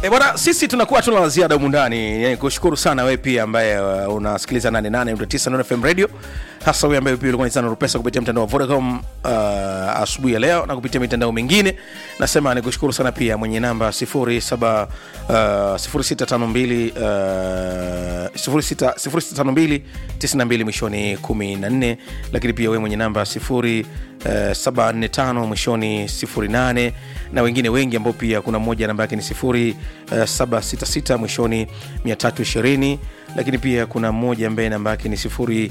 E bwana, sisi tunakuwa tuna la ziada humu ndani. Yani, kushukuru sana wewe pia ambaye uh, unasikiliza 88.9 Nuru FM Radio, hasa wewe ambaye pia ulikuwa unasana Rupesa kupitia mtandao wa Vodacom uh, asubuhi ya leo na kupitia mitandao mingine. Nasema nikushukuru sana pia mwenye namba 07 uh, 0652 uh, 06 0652 92 mwishoni 14, lakini pia wewe mwenye namba 0 Uh, 745 mwishoni 08 na wengine wengi ambao pia kuna mmoja namba yake ni 0766 mwishoni 320 lakini pia kuna mmoja ambaye namba yake ni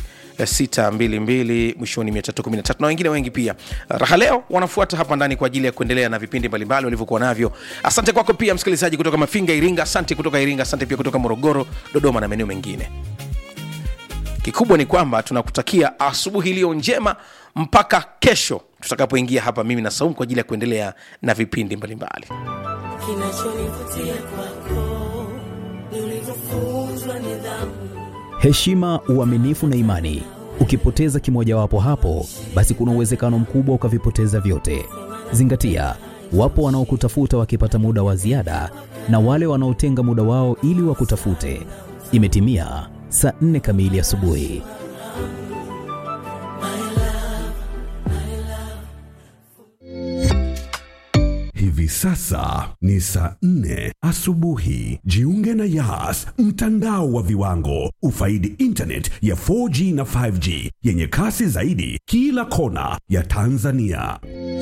0622 mwishoni 313 na wengine wengi pia raha leo wanafuata hapa ndani kwa ajili ya kuendelea na vipindi mbalimbali walivyokuwa navyo asante kwako pia msikilizaji kutoka mafinga iringa asante kutoka iringa asante pia kutoka morogoro dodoma na maeneo mengine kikubwa ni kwamba tunakutakia asubuhi iliyo njema mpaka kesho tutakapoingia hapa mimi na saumu kwa ajili ya kuendelea na vipindi mbalimbali kinachonivutia kwako ni ulivyofunzwa nidhamu heshima, uaminifu na imani. Ukipoteza kimojawapo hapo, basi kuna uwezekano mkubwa ukavipoteza vyote. Zingatia, wapo wanaokutafuta wakipata muda wa ziada na wale wanaotenga muda wao ili wakutafute. Imetimia saa nne kamili asubuhi. Hivi sasa ni saa nne asubuhi. Jiunge na Yas, mtandao wa viwango. Ufaidi internet ya 4G na 5G yenye kasi zaidi kila kona ya Tanzania.